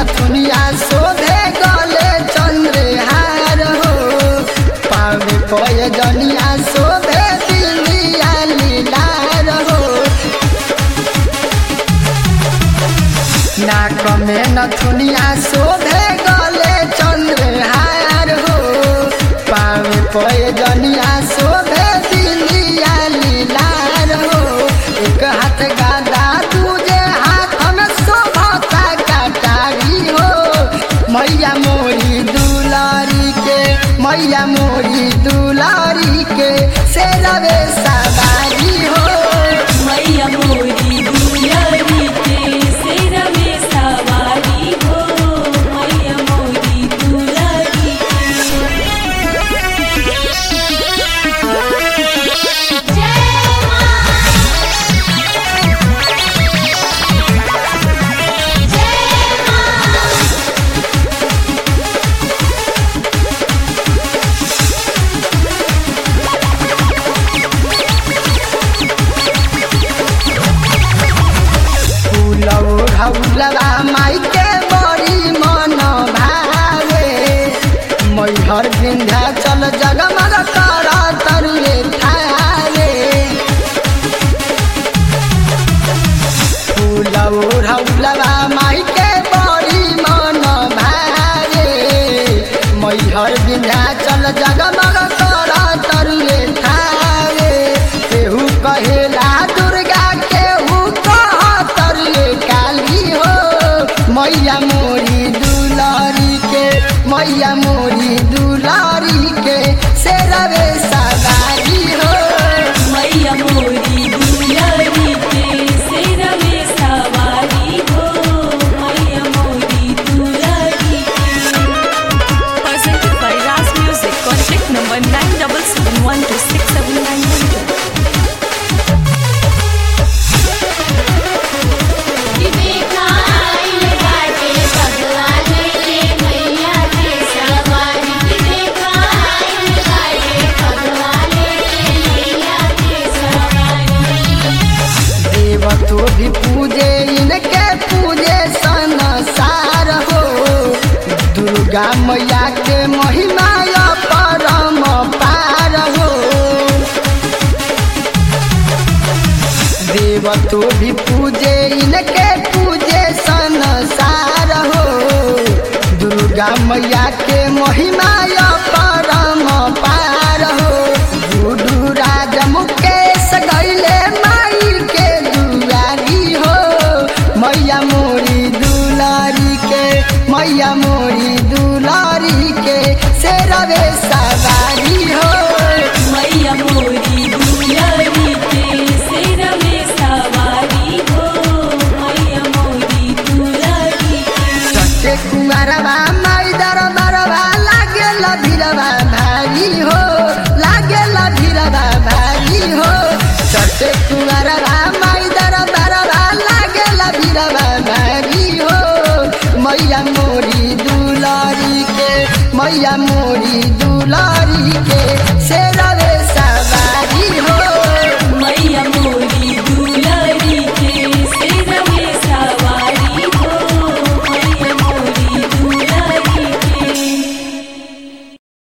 नथुनिया शोभे गले चंद्रहार हो पावे पय जनिया शोभे दिलिया लीलार हो नाक में नथुनिया शोभे गले चंद्रहार हो पावे पय जनिया शोभे दिलिया लीलार हो एक हाथ गादा दूजे हाथ में शोभता कटारी हो मैया मोरी दुलारी के मैया मोरी दुलारी के से रवे सवारी हो मैया मोरी दुलारी के सिर में सवारी हो मैया मोरी दुलारी फूलौ ढौलवा माई के बड़ी मन भावे मैहर विंध्याचल जगमग कर तरुए थारे फूलौ ढौलवा माई के बड़ी मन भावे मैहर विंध्याचल जगमग कर तरुए थारे केहू कहेला दुर्गा केहू कह तरुए काली हो मैया मोरी दुलारी के मैया मोरी दुलारी के से रवे सवारी हो मैया मोरी दुलारी के सिर में सवारी हो मैया मोरी दुलारी Presented by Raz Music. Contact number 9771267900. देव तो भी पूजे इनके पूजे संसार हो दुर्गा मैया के महिमा या परम पार हो देव तो भी पूजे इनके पूजे संसार हो दुर्गा मैया के महिमा या परम पार हो गुडू राज मुकेश गैले माई के दुआरी हो मैया मोरी दुलारी के मैया मोरी दुलारी के से रवे सवारी हो मैया मोरी दुलारी के सिर में सवारी हो मैया मोरी दुलारी सत्य कुमारवा माई दरबारवा लागे भिरवा भारी हो लागे भिरवा भारी हो सत्य कुमारवा माई दरबारवा लागे भिरवा भारी हो मैया मोरी दुलारी के मैया मोरी